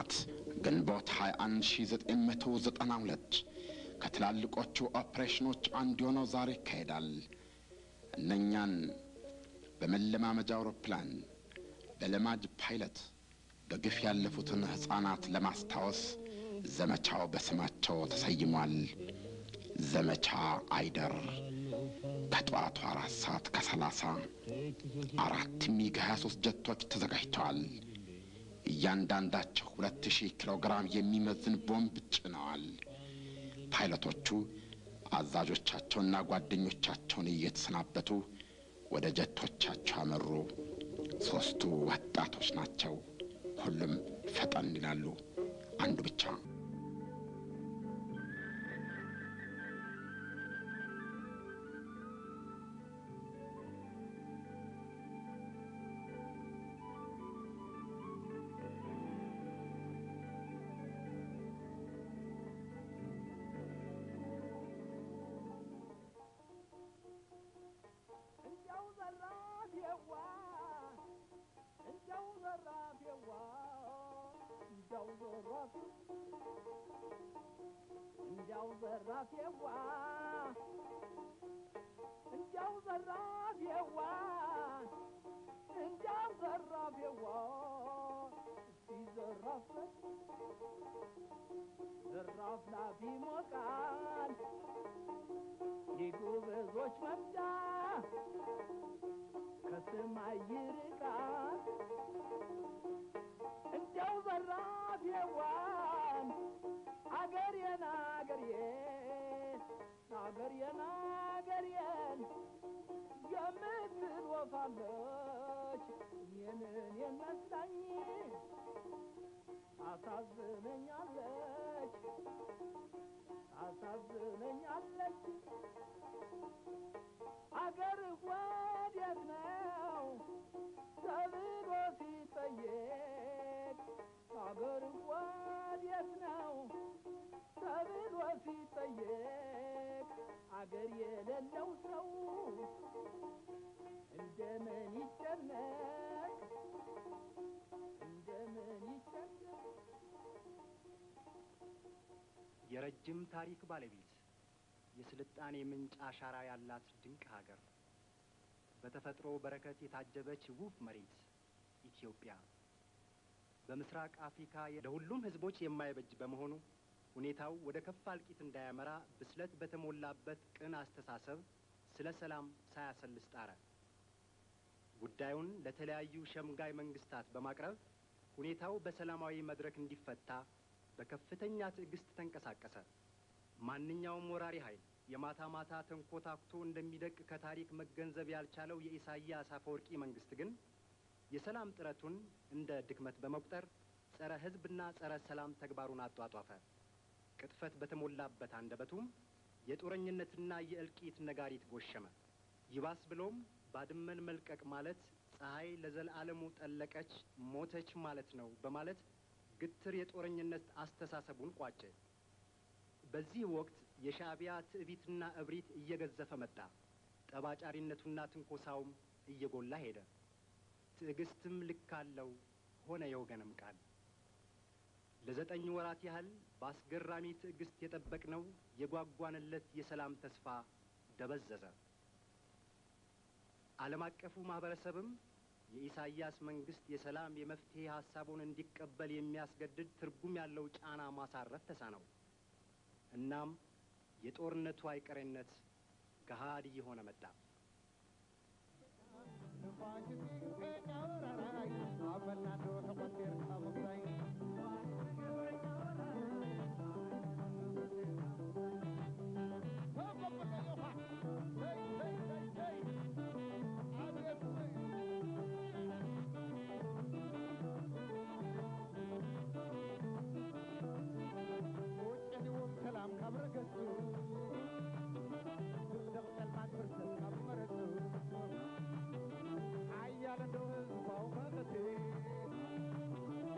ጥናት ግንቦት 21 1992 ከትላልቆቹ ኦፕሬሽኖች አንዱ የሆነው ዛሬ ይካሄዳል። እነኛን በመለማመጃ አውሮፕላን በለማጅ ፓይለት በግፍ ያለፉትን ሕፃናት ለማስታወስ ዘመቻው በስማቸው ተሰይሟል። ዘመቻ አይደር ከጠዋቱ አራት ሰዓት ከሰላሳ አራት ሚግ 23 ጀቶች ተዘጋጅተዋል። እያንዳንዳቸው ሁለት ሺህ ኪሎ ግራም የሚመዝን ቦምብ ጭነዋል። ፓይለቶቹ አዛዦቻቸውና ጓደኞቻቸውን እየተሰናበቱ ወደ ጀቶቻቸው አመሩ። ሦስቱ ወጣቶች ናቸው። ሁሉም ፈጠን ይላሉ። አንዱ ብቻ እንዲያው ዘራፌዋ እንዲያው ዘራፌዋ እንዲያው ዘራፌዋ እስቲ ዘራፍ ዘራፍ ላፊ ሞቃል የጎበዞች መምጫ ከሰማይ ይርቃል እንዲያው ዘራፌዋን አገሬን አገሬን አገሬን አገሬን የምትል ወፋለች እኔን እኔን መስላኝ ታሳዝነኛለች ታሳዝነኛለች አገር ወዴት ነው ተብሎ ሲጠየቅ አገር ወዴት ነው ተብሎ ሲጠየቅ አገር የሌለው ሰው እንደምን ይጨነቅ እንደምን ይጨነቅ የረጅም ታሪክ ባለቤት የስልጣኔ ምንጭ አሻራ ያላት ድንቅ ሀገር በተፈጥሮ በረከት የታጀበች ውብ መሬት ኢትዮጵያ በምስራቅ አፍሪካ ለሁሉም ሕዝቦች የማይበጅ በመሆኑ ሁኔታው ወደ ከፋ እልቂት እንዳያመራ ብስለት በተሞላበት ቅን አስተሳሰብ ስለ ሰላም ሳያሰልስ ጣረ። ጉዳዩን ለተለያዩ ሸምጋይ መንግስታት በማቅረብ ሁኔታው በሰላማዊ መድረክ እንዲፈታ በከፍተኛ ትዕግስት ተንቀሳቀሰ። ማንኛውም ወራሪ ኃይል የማታ ማታ ተንኮታኩቶ እንደሚደቅ ከታሪክ መገንዘብ ያልቻለው የኢሳያስ አፈወርቂ መንግስት ግን የሰላም ጥረቱን እንደ ድክመት በመቁጠር ጸረ ሕዝብና ጸረ ሰላም ተግባሩን አጧጧፈ። ቅጥፈት በተሞላበት አንደበቱም የጦረኝነትና የእልቂት ነጋሪት ጎሸመ። ይባስ ብሎም ባድመን መልቀቅ ማለት ፀሐይ ለዘላለሙ ጠለቀች፣ ሞተች ማለት ነው በማለት ግትር የጦረኝነት አስተሳሰቡን ቋጨ። በዚህ ወቅት የሻዕቢያ ትዕቢትና እብሪት እየገዘፈ መጣ። ጠባጫሪነቱና ትንኮሳውም እየጎላ ሄደ። ትዕግስትም ልክ አለው ሆነ የወገንም ቃል። ለዘጠኝ ወራት ያህል በአስገራሚ ትዕግስት የጠበቅነው የጓጓንለት የሰላም ተስፋ ደበዘዘ። ዓለም አቀፉ ማህበረሰብም የኢሳያስ መንግስት የሰላም የመፍትሄ ሀሳቡን እንዲቀበል የሚያስገድድ ትርጉም ያለው ጫና ማሳረፍ ተሳነው። እናም የጦርነቱ አይቀሬነት ገሃድ እየሆነ መጣ። Ayala do his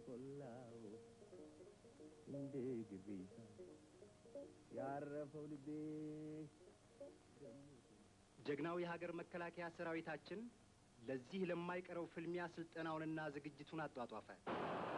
ቆላው እንደ ግዴታ ያረፈው ልቤ ጀግናው የሀገር መከላከያ ሰራዊታችን ለዚህ ለማይቀረው ፍልሚያ ስልጠናውንና ዝግጅቱን አጧጧፈ።